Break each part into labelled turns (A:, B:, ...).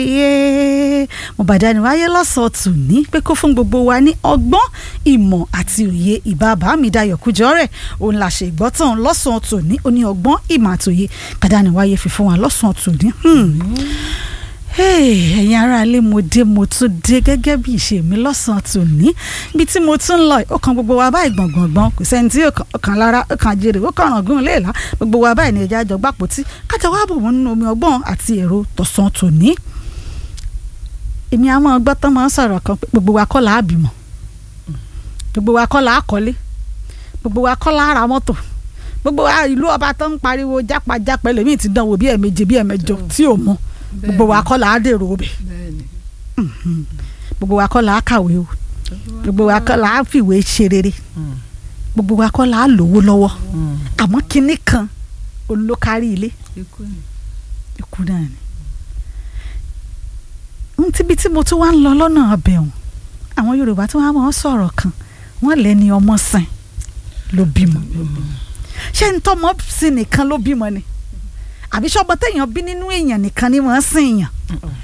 A: yé mo bàdá ni wáyé lọ́sọ̀ọ́ tù ní pé kó fún gbogbo wa ní ọgbọ́n ìmọ̀ àti òye ìbábà mi dayọ̀ kújọ́ rẹ̀ òun là ṣe ìgbọ́tàn lọ́sọ̀ọ́ tù ní ó ní ọgbọ́n ìmọ̀ àti òye bàdá ni wáyé fi fún wa lọ́sọ̀ọ́ tù ní. ẹ̀yin aráalé mo dé mo tún dé gẹ́gẹ́ bí ìṣe mi lọ́sàn-án tò ní ibi tí mo tún ń lọ ó kan gbogbo wa báyìí gbọ̀ngbọ̀ngbọ̀n kò sẹ́ni tí ó kàn lára ó kàn jèrè ó kàn ràngún léèlá gbogbo wa báyìí ní ẹja àjọ gbàpótí kájà wá bò wọ́n nínú omi ọgbọ́n àti èrò tọ̀sán tò ní. èmi á máa gbọ́ tán máa ń sọ̀rọ̀ kan pé gbogbo wa kọ́ là á bímọ gbogbo wa kọ́ là á kọ́lé gbogbo wa kọ́ là á ra mọ́tò gbogbo wa ìlú ọba tó ń pariwo jápajápa ẹlòmíì ti dánwò bí ẹ̀ẹ̀méje bí ẹ̀ẹ̀mẹjọ tí ò mọ gbogbo wa kọ́ là á dèrò ọbẹ̀ gbogbo wa kọ́ là á kàwé o gbogbo wa kọ́ là á fìwé ṣe rere gbogbo wa kọ́ là á lówó lọ́wọ́ àmọ́ kinní kan olókárí ilé ikú náà ni n tíbi tí mo tún wá ń lọ lọ́nà ọbẹ̀ ọ̀hún àwọn Yorùbá tí wọ́n á mọ̀ sọ̀rọ̀ kan wọ́n lẹ́ni ọmọ sìn ló bímọ ṣé n tọ́mọ sí nìkan ló bímọ ni àbí sọ́gbọ́n téèyàn bí nínú èèyàn nìkan ni wọ́n sìn yàn.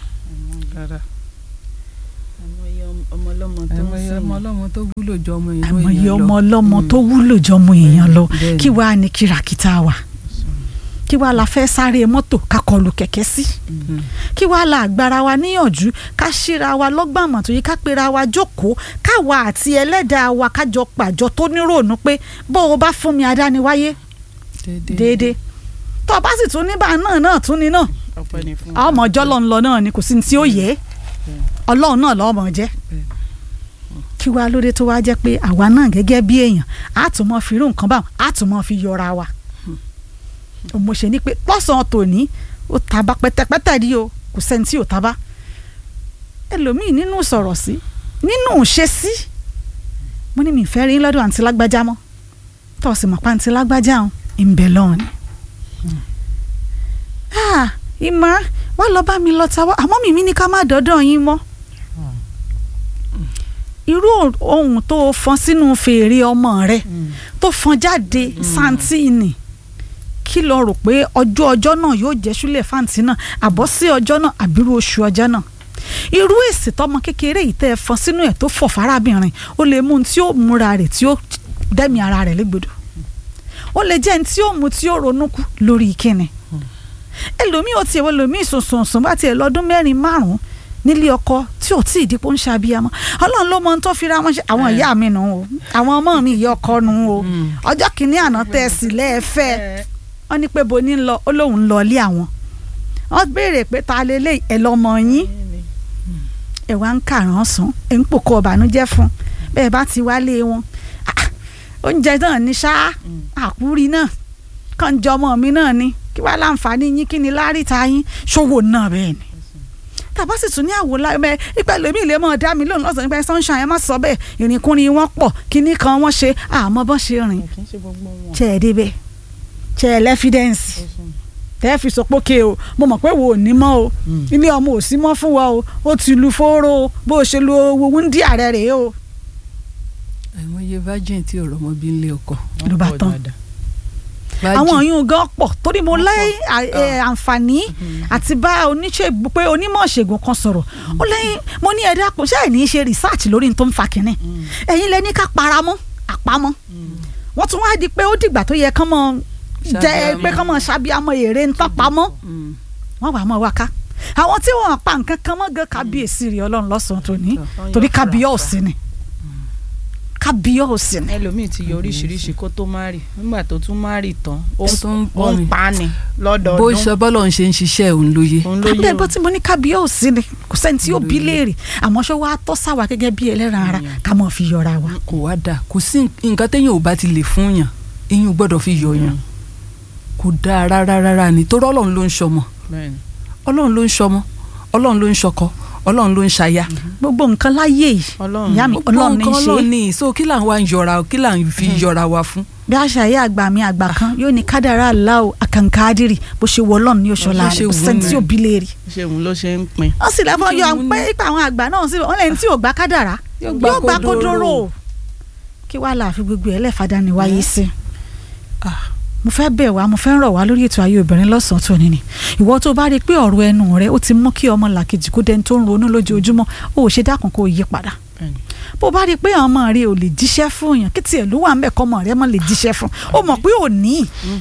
B: àìmọye ọmọ ọlọ́mọ tó wúlò jọ ọmọ èèyàn lọ
A: àìmọye ọmọ ọlọ́mọ tó wúlò jọ ọmọ èèyàn lọ kí wàá ní kìràkìtà wà kí wàá la fẹ́ sáré mọ́tò ká kọlù kẹ̀kẹ́ sí kí wàá la àgbára wa níyànjú ká ṣíra wa lọ́gbàmọ̀ tó yẹ ká pera wa jókòó káwa àti ẹlẹ́dàá wa kájọ pàjọ tó níròónú pé bó o bá fún mi adániwáyé déédéé tó o bá sì tún níbà náà náà tún ni náà ọmọ ọjọ́ lọ́n lọ náà ni kò sí ní tí ó yẹ ọlọ́run náà lọ́mọ jẹ́ kí wàá lóde tó wá jẹ́ pé àwa náà gẹ́gẹ́ bí èèyàn á tún mọ́ fi irú nǹkan báwọn á tún mọ́ fi yọra wa mo ṣe ni pé lọ́sàn-án tòní ó taba pẹ́tẹ́pẹ́tẹ́ rí o kò sẹ́ni tí ò taba ẹlòmíì nínú sọ̀rọ̀ sí nínú ṣe sí mo ní mi fẹ́ rí lọ́dọ̀ àǹtí lágbájá mọ́ tó o sì mọ̀ pa àǹtí lágbájá ọ̀hún ń bẹ lọ́hùn ni ìmọ̀ wá lọ bá mi lọ ta wá àmọ́ mi mi ní ká má dọ́dọ̀ yín mọ́ irú ohun tó fọn sínú fèrè ọmọ rẹ tó fọn jáde santini kí lọ rò pé ọjọ́ ọjọ́ náà yóò jẹ́ súlẹ̀ fáǹtì náà àbọ̀ sí ọjọ́ náà àbírú oṣù ọjọ́ náà irú èsì tọmọ kékeré yìí tẹ́ ẹ fọn sínú ẹ̀ tó fọ̀ fárábìnrin ó lè mú un tí ó múra rẹ̀ tí ó dẹ́mi ara rẹ̀ légbodò ó lè jẹ́ ní tí ó mú tí ó ronú kú lórí kíni ẹlòmíì ò tiẹ̀ wọ ẹlòmíì sùnsùnsùn bá tiẹ̀ lọ́dún mẹ́rin márùn-ún nílé ọkọ tí ò tí ì dípò ń ṣàbíyamọ ọlọ́run ló mọ ohun tó fi ra wọn ṣe àwọn ìyá mi nù o àwọn ọmọ mi ìyá ọkọ nù o ọjọ́ kìíní àná tẹ́ ẹ sì lẹ́ẹ̀fẹ́ wọ́n ní pé bo ní lọ ó lóun lọ ilé àwọn wọ́n béèrè pé ta lélẹ̀ ẹ̀ lọ́mọ yín ẹ̀ wá ń kàrán sùn ẹ̀ ń pòkó ọ̀bànújẹ́ fún bẹ́ẹ̀ bá ti wálé wọn oúnjẹ náà ní ṣá àkúrí náà kàn jọ ọmọ mi náà ni kí wàá láǹfààní yín kí ni láríta yín ṣòwò náà bẹ́ẹ̀ ni tàbá sì tún ní àwò lábẹ́ ipa lèmi lè mọ̀ dá mi lóhùn lọ́sàn nípa sunshine ẹ má sọ bẹ́ẹ̀ ìrìnkúrin wọn pọ̀ kíní kan wọ́n ṣe àmọ́ bọ́n ṣe rìn ṣe é débẹ̀ ṣe é lẹ́fídẹ́ǹsì tẹ́ fi sọ pé ké o mo mọ̀ pé wo ò ní mọ́ o ilé ọmọ ò sí mọ́ fún wa o ó ti lu fóró o bó o ṣe lu owó ń dí ààrẹ rèé o.
B: àìmọye virgin tí ò rọmọ bí ń lé ọkọ.
A: ló bá tán àwọn yìí gan pọ̀ torí mo lẹ́yìn àǹfààní àti bá oníṣègùn pé onímọ̀ ṣègùn kan sọ̀rọ̀ ó lẹ́yìn mo ní ẹ̀dá kò ṣáà ní í ṣe research lórí tó ń fa kínní ẹ̀yin lẹ ní ká paramọ́ àpamọ́ wọ́n tún wá di pé ó dìgbà tó yẹ kán mọ́ jẹ́ pé kán mọ́ ṣàbíamọ́ èrè ń tán pamọ́ wọ́n wà mọ́ wa ká àwọn tí wọ́n pa nǹkan kan mọ́ gan kábíyèsí rí ọlọ́run lọ́sàn-án tòní torí kábíyèsí ni kábíyèsí ni.
C: ẹlòmíì ti yọ oríṣiríṣi kó tó má rì nígbà tó tún má rì tán ó ń pa ni lọ́dọọdún.
B: bó ṣe bọ́lọ̀ ń ṣe ń ṣiṣẹ́ òun lóye.
A: kábíyèsí bó ti mo ní kábíyèsí ni kò sẹ́ni tí yóò bí léèrè àmọ́ ṣé wàá tọ́ sáwa gẹ́gẹ́ bí ẹlẹ́ran ara ká mọ̀ fi yọra wa.
B: kò wá dáa kò sí nǹkan téèyàn ò bá ti lè fún yàn èyàn ò gbọ́dọ̀ fi yọ yàn kò dáa rárá rárá ni torí ọlọ́run ló ń ṣọmọ ọlọ́run ló ń ṣọmọ ọlọ́run ló ń ṣọkọ ọlọ́run ló ń ṣaya.
A: gbogbo nǹkan láyé yìí ìyá mi ọlọ́run ní í ṣe.
B: gbogbo nǹkan ọlọ́run ní so kí là ń wá ń yọra kí là ń fi yọra wa fún.
A: bí àṣà yẹ àgbà mi àgbà kan yóò ní kádàrá aláwọ àkànkádìrì bó ṣe wọ ọlọ́run ní oṣù láàrin kò sẹ́ni tí ò bí léèrè.
C: ṣe òun ló ṣe ń pin.
A: wọ́n sì lẹ́fọ́ yọ pé ipa àwọn àgbà náà sí wọ́n lẹ́ni tí ò gbà kádàrá yóò gbà kódóró kí wàá láàfin gbogbo ẹ̀ lẹ́fàdá ni wáyé sí. mo fẹ́ bẹ̀ wá mo fẹ́ rọ̀ wá lórí ètò ayé obìnrin lọ́sàn-án tó ní ni ìwọ tó bá rí i pé ọ̀rọ̀ ẹnu rẹ ó ti mú kí ọmọ làkejì kó dẹni tó ń ronú lójoojúmọ́ ó ò ṣe dákun kó o yí padà
C: Bẹ́ẹ̀ni.
A: bó bá rí i pé ọmọ rẹ ò lè jíṣẹ́ fún èèyàn kí tiẹ̀ ló wà ń bẹ̀ kọ́ ọmọ rẹ mọ́ lè jíṣẹ́ fún ó mọ̀ pé ò ní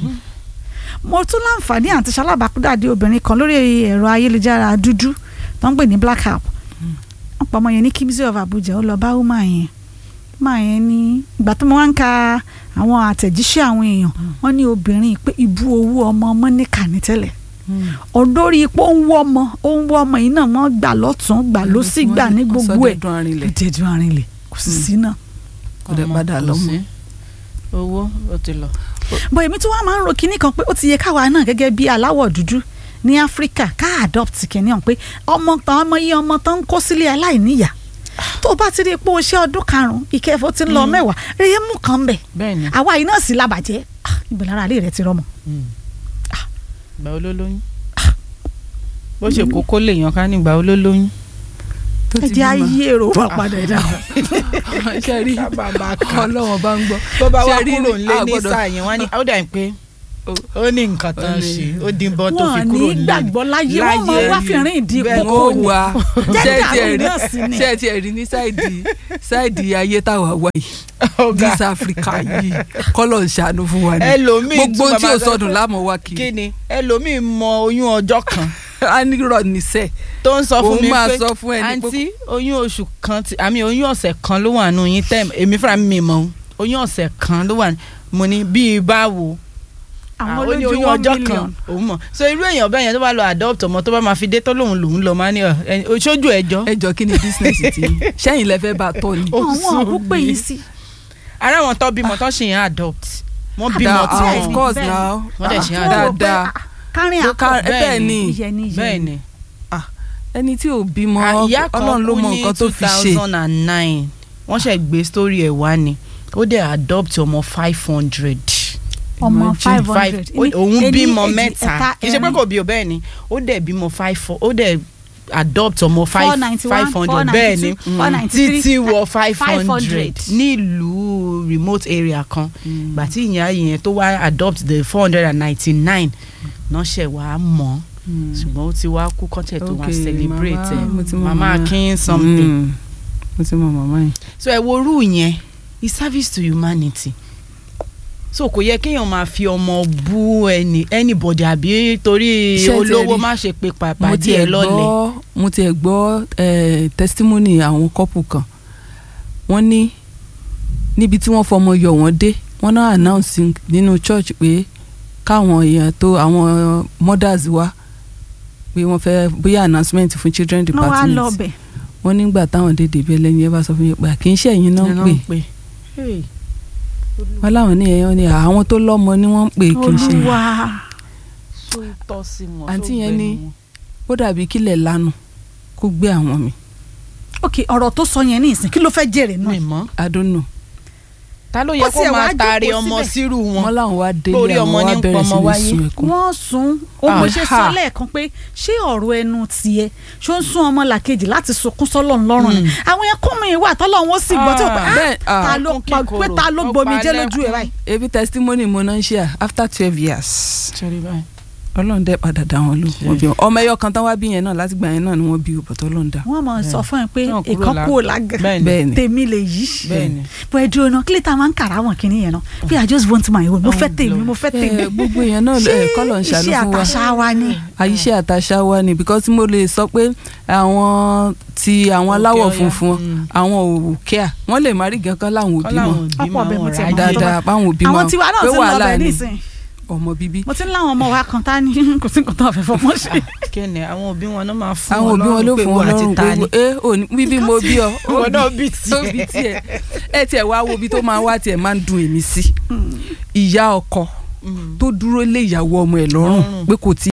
A: mo tún láǹfààní àti ṣalábàápàdé obìnrin kan lórí ẹ̀rọ ayélujára dúdú tó ń pè ní black app wọ́n pa ọmọ yẹn ní kimzi of Abuja ó lọ bá woman yẹn woman yẹn ní ìgbà tó mo wá ń ka àwọn àtẹ̀jíṣẹ́ àwọn èèyàn wọ́n ní obìnrin pé ìbú owó ọmọ ọmọ níkà ní tẹ́lẹ̀ olórí ipò ń wọ́ ọmọ ó ń wọ́ ọmọ yìí náà wọ́n gbà lọ́tún gbà lọ́sì gbà ní gbogbo ẹ̀
B: sọdẹdun arinlẹ̀
A: ìdẹ́dùn arinlẹ̀ kò sì sí náà.
B: kò dẹ̀
C: Ọmọ
B: padà
C: kò
B: lọ́mọ.
C: sí. owó ó ti lọ.
A: bọ̀ èmi tí wọ́n máa ń ro kinní kan pé ó ti yẹ káwa náà gẹ́gẹ́ bí aláwọ̀ dúdú ní áfíríkà ká adopt kinní hàn pé ọmọ tán ọmọ yìí ọmọ tán ń kó sílé aláìníyà tó o bá ti rí i pé o ṣe ọdún karùn-ún ìkẹfọ́ ti ń lọ mẹ́wàá rèé mú kan bẹ̀
C: bẹ́ẹ̀ni
A: àwa yìí náà sì labàjẹ́ Ah, ibẹ̀ lára ilé rẹ ti rọmọ.
C: ìgbà wo ló lóyún bó ṣe kókó lèèyàn ká ní ìgbà wo ló lóyún.
B: tó ti
A: ẹ jẹ́
B: bímọ.
A: ayé èrò wà padà ẹ̀dá.
B: ṣe rí ọlọ́wọ́n bá ń gbọ́.
C: bó bá wá
B: Ṣé rí
C: kúrò
B: ní-
C: nílé
B: a
C: ní
B: gbọ́dọ̀-
C: sáà yẹn wọ́n ní ó dà ní pé ó ní nǹkan tó ń
B: Ó ní-
C: ṣe ó dín bọ́ tó fi
A: wọn
C: kúrò
A: ní
C: nílé.
A: gbàgbọ́ láyé wọn mọ
C: Láyé
A: wá
C: rí.
A: fìrín ìdí
C: Bẹ́ẹ̀
A: kókó
B: ó
A: ni.
B: wà
A: Jẹ́
B: ṣe
A: dàrú
B: tiẹ̀ rí
A: náà sí ni.
B: ṣe tiẹ̀ rí ní sáìdì sáìdì ayé táwa wà yìí
C: Ọ̀gá.
B: East Africa yìí kọ́lọ̀ ń ṣàánú fún wa ni
C: ẹlòmíì
B: gbogbo
C: tún
B: tí
C: bàbá
B: o
C: sọ
B: sọdún
C: pé-
B: láàmú wa kì í
C: kí ni ẹlòmíì mọ oyún ọjọ́ kan
B: a ní rọ níṣẹ́
C: tó ń sọ fún
B: Òun
C: mi
B: máa
C: pé
B: sọ fún ẹni pé-
C: àǹtí oyún oṣù kan ti àmì oyún ọ̀sẹ̀ kan ló wà nù yín tẹ́ẹ̀mù èmi fúnra mi mọ̀ ọ́n oyún ọ̀sẹ̀ kan ló wà nù mo ní bíi báwo
A: àwọn
C: ó ní
A: olójú
C: oyún
A: one
C: ọjọ́
A: million.
C: kan òun mọ̀ so irú èèyàn bẹ́ẹ̀ yẹn tó bá lọ adopt ọmọ tó bá máa fi dé tó lòun lòun lọ máa ní ọ ẹni oṣooju ẹjọ́
B: ẹ jọ kí ni business ti yín? sẹ́yìn lẹ fẹ́ bá a tọ́ ni.
C: Ó
A: àwọn
C: sùn
A: òkú pè
C: mí.
A: yín sí.
C: ara wọn tó bímọ tó ṣe yẹn adopt wọ́n bímọ
B: Da-
C: tí
B: ah,
C: wọ́n
B: of course
A: bẹ́ẹ̀
B: now
C: Wọ́n dẹ̀ ṣe
A: Wọ́n rò pé,
B: dáadáa
A: ah, kárin
B: Ló
A: akọ
B: ká-
C: bẹ́ẹ̀
B: bẹ́ẹ̀
C: ni.
B: ni
A: ìyẹn ni ìyẹn
C: bẹ́ẹ̀
A: ni.
C: ni
B: ẹni tí ò bímọ
C: ìyá kan
B: ọlọ́run ló
C: kú
B: mọ
C: ní
B: nǹkan tó
C: two
B: fi ṣe
C: thousand and nine wọ́n ṣe gbé story ẹ̀ wá ni ó dẹ̀ adopt ọmọ five hundred
A: ọmọ
B: Imagine.
A: five hundred
C: òun bímọ mẹ́ta kì í ṣe pé kò bí o bẹ́ẹ̀ ni ó dẹ̀ bímọ five four ó dẹ̀ adopt ọmọ
A: four
C: five
A: ninety
C: five
A: one four
C: hundred bẹ́ẹ̀
A: ninety
C: ni
A: two four ninety three
C: títí wọ five
A: 500.
C: hundred nílùú remote area kan gbà tí ìyá yẹn tó wá adopt the four hundred and ninety nine náà ṣẹ̀ wá mọ́ ṣùgbọ́n ó ti wá kú kọ́tẹ̀ tó wá
B: Okay,
C: celebrate
B: mama, mo ti
C: ẹ̀
B: mọ
C: mama
B: mama.
C: akin something
B: Mm. mo ti mọ màmá yìí.
C: so ẹ wo rú yẹn is service to humanity so kò yẹ kéèyàn máa fi ọmọ bú ẹni anybody àbí torí
B: Ṣé ẹ ti
C: olówó
B: rí?
C: má ṣe pé
B: mo
C: pàpà
B: tiẹ̀
C: díẹ̀ lọ́lẹ̀
B: gbọ́ mo tiẹ̀ gbọ́ eh, testimony àwọn couple kan wọ́n ní níbi tí wọ́n fọmọ yọ wọ́n dé wọ́n náà announce nínú church pé káwọn èèyàn tó àwọn mothers wá pé wọ́n fẹ́ bóyá announcement fún children
A: wọ́n wá
B: department
A: lọ bẹ̀
B: wọ́n nígbà táwọn dédé bí ẹlẹ́yin ẹ bá sọ fún yín pé kì í ṣe ẹ̀yin náà ń pè
C: pé hey,
B: wọ́n láwọn ní ẹ̀yàn ní àwọn tó lọ́mọ ni wọ́n ń pè kì í ṣe
A: olúwa
C: tó tọ́ sí wọn
B: Àǹtí
C: tó
B: yẹn
C: gbẹnu
B: ní-
C: wọn.
B: ó dàbí kílẹ̀ lanu kó gbé àwọn mi
A: ok ọ̀rọ̀ tó sọ yẹn ní ìsìn kí ló fẹ́ jèrè náà
C: mi mọ́
B: I don't know
C: ta ló
A: Ó
C: yẹ kó
A: tiẹ̀ wá
C: máa taari
A: jókòó
C: ọmọ
A: síbẹ̀.
C: sírù
B: wọ́n
C: wọn
B: láwọn wá délé
C: Lórí ọmọ
B: àwọn
C: ní
B: wá
C: ń
B: bẹ̀rẹ̀ sí
C: pọmọ
B: ní
C: wáyé.
B: sun ẹkún
A: wọ́n sún ó mo ṣe sọ
B: Aha.
A: lẹ́ẹ̀kan pé ṣé ọ̀rọ̀ ẹnu tiẹ̀ ṣó ń sún ọmọ làkejì láti sunkún sọ́lọ̀ ńlọ́rùn ni
C: Mm.
A: àwọn ẹkún mi wà tọ́lọ́run ó sì gbọ́ tí ó pé
C: Ah,
A: ah,
B: bẹ́ẹ̀, ah,
A: ta ló
C: ẹkún
A: pa
C: kíkorò,
A: pé ta ló
C: ó
A: gbomi
C: pa
A: jẹ́ lójú ẹ̀
C: lẹ́kún.
A: báyìí.
B: ebi testimony mo náà ń ṣe à after twelve years
C: Sorry, bye.
B: ọlọ́run dẹ́ padà dá wọn lò wọ́n bí wọn ọmọ ẹyọ kan tán wá bí yẹn náà láti gbà yẹn náà ni wọ́n bí bọ̀tọ̀ ọlọ́run dá
A: wọ́n mọ̀ sọ fún ẹ pé
C: Náà kúrò
A: ìkan
C: lá-
A: kúrò lágàn
C: bẹ́ẹ̀ ni
B: bẹ́ẹ̀ ni
A: tèmi lè yí
C: bẹ́ẹ̀ ni
A: bó ẹ dúró náà kí lè ta máa ń kàrà wọn kìíní yẹn náà pé i just want my own mo fẹ́
C: Oh,
A: tèmi mo fẹ́ tèmi
B: Eh, gbogbo èèyàn náà
A: ṣé
B: ẹ kọ́lọ̀ ń ṣàánú
A: iṣẹ́
B: fún wa
A: àtàṣà wa ni
B: àyíṣẹ́ àtàṣà wa ni because mo lè sọ pé àwọn ti àwọn
C: Òkè
B: aláwọ̀
C: Ọya.
B: funfun
C: Mm.
B: àwọn ò kíá wọ́n lè má rí gan kan láwọn òbí
C: Kọ́láwọn
B: mọ́
C: òbí
A: Ọ̀pọ̀
C: máa
A: ọbẹ̀
C: ń
A: mo ti
C: ráyè.
A: mọ̀.
B: dáadáa báwọn òbí
A: àwọn
B: mọ́
A: tiwa náà
B: pé
A: ti ń lọ
B: wàhálà
A: bẹ̀
B: ni
A: nísìn
B: ọmọ bíbí
A: mo ti ń láwọn ọmọ wa kan tá ní kò sí nǹkan tó fẹ́ fọmọ ṣe.
C: kíni àwọn òbí wọn náà máa fún
B: àwọn òbí wọn ló
C: pé
B: fún
C: ìwọ
B: wọn
C: àti
B: lọ́rùn
C: ta ni.
B: pé ẹ ò ní bíbí mo bí ọ ó
C: ìwọ náà bí
B: tó bí tiẹ̀ ẹ tiẹ̀ wá wo ibi tó máa wá tiẹ̀ máa ń dùn èmi sí ìyá ọkọ
C: Mm.
B: tó dúró lé ìyàwó ọmọ ẹ̀ lọ́rùn
C: Lọ́rùn.
B: pé kò tí